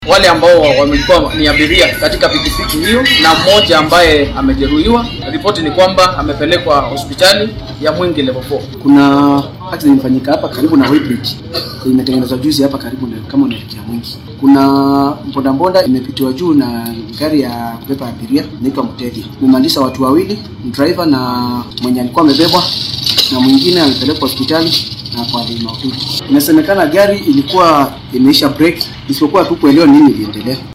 wale ambao wamekuwa ni abiria katika pikipiki hiyo na mmoja ambaye amejeruhiwa. Ripoti ni kwamba amepelekwa hospitali ya Mwingi level 4. Kuna accident imefanyika hapa karibu na Weighbridge, imetengenezwa juzi hapa karibu na kama unaelekea Mwingi. Kuna bodaboda imepitiwa juu na gari ya kubeba abiria inaitwa Mteja, imemaliza watu wawili, driver na mwenye alikuwa amebebwa, na mwingine amepelekwa hospitali na kwa hali mahututi. Inasemekana gari ilikuwa imeisha break, isipokuwa tu kuelewa nini iliendelea.